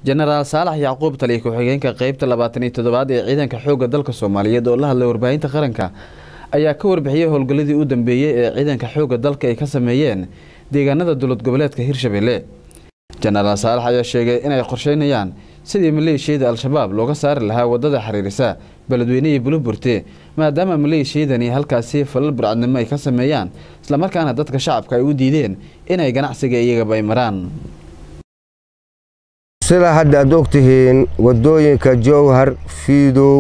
jenaraal saalax yacquub taliya ku-xigeenka qeybta labaatan iyo toddobaad ee ciidanka xoogga dalka soomaaliyeed oo la hadlay warbaahinta qaranka ayaa ka warbixiyey howlgalladii u dambeeyey ee ciidanka xoogga dalka ay ka sameeyeen deegaanada dowlad goboleedka hirshabelle jenaraal saalax ayaa sheegay inay qorsheynayaan sidii maleeshiyada al-shabaab looga saari lahaa wadada xiriirisa beledweynihii buluburte maadaama maleeshiyadani halkaasi falal burcadnimo ay ka sameeyaan islamarkaana dadka shacabka ay u diideen inay ganacsiga iyagaba ay maraan sida hadda aad ogtihiin waddooyinka jowhar fiidow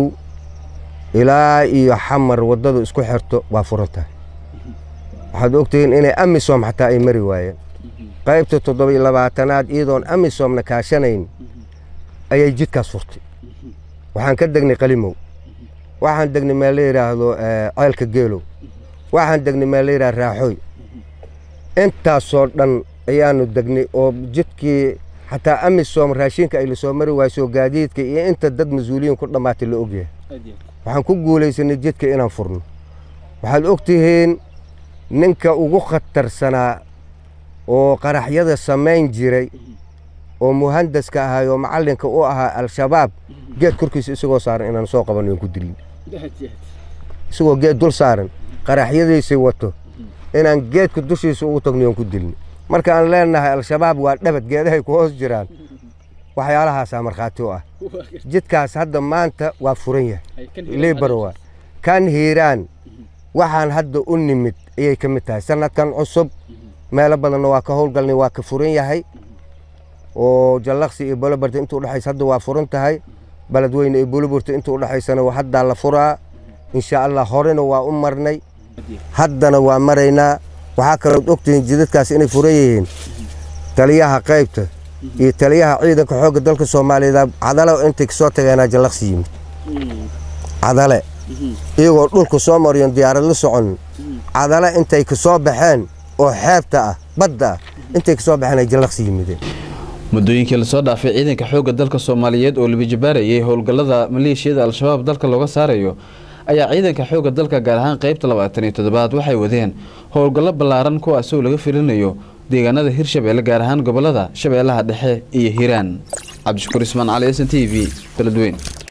ilaa iyo xamar waddadu isku xirto waa furan tahay waxaad ogtihiin inay amisom xataa ay mari waayeen qaybta toddoba iyo labaatanaad iyadoon amisomna kaashanayn ayay jidkaas furtay waxaan ka degnay qalimow waxaan degnay meel la yidhaahdo ceelka geelow waxaan degnay meel la yidhahdo raaxooy intaasoo dhan ayaanu degnay oo jidkii xataa amisom raashinka ay la soo mari waayso gaadiidka iyo inta dad mas-uuliyiin ku dhammaatay la ogyahay waxaan ku guulaysanay jidka inaan furno waxaad og tihiin ninka ugu khatarsanaa oo qaraxyada samayn jiray oo muhandaska ahay oo macallinka u ahaa al-shabaab geed korkiisa isagoo saaran inaan soo qabanno aan ku dilin isagoo geed dul saaran qaraxyadiisii wato inaan geedka dushiisa ugu tagno aan ku dilin marka aan leenahay al-shabaab waa dhabad geedahay ku hoos jiraan waxyaalahaasaa markhaati u ah jidkaas hadda maanta waa furan yahay libarowa kan hiiraan waxaan hadda u nimid ayay ka mid tahay sanadkan cusub meelo badanna waa ka howlgalnay waa ka furan yahay oo jallaqsi iyo bolobarta inta udhexaysa hadda waa furan tahay beledweyne iyo boloburta inta udhexaysana haddaa la furaa insha allah horena waa u marnay haddana waa maraynaa waxaa kalood ogtihiin jidadkaas inay furan yihiin taliyaha qaybta iyo taliyaha ciidanka xoogga dalka soomaaliyeed cadale intay kasoo tageenaa jallaqsi yimid cadale iyagoo dhulka soo mariyon diyaarad la socon cadale intay kasoo baxeen oo xeebta ah badda ah intay kasoo baxeen ay jallaqsi yimideen muddooyinkii lasoo dhaafay ciidanka xoogga dalka soomaaliyeed oo labijabaarayay howlgallada maleeshiyada al-shabaab dalka looga saarayo ayaa ciidanka xoogga dalka gaar ahaan qaybta labaatan iyo toddobaad waxay wadeen howlgallo ballaaran kuwaasoo laga filinayo deegaanada hirshabelle gaar ahaan gobollada shabeellaha dhexe iyo hiiraan cabdishakuur ismaan cali s n t v beledweyn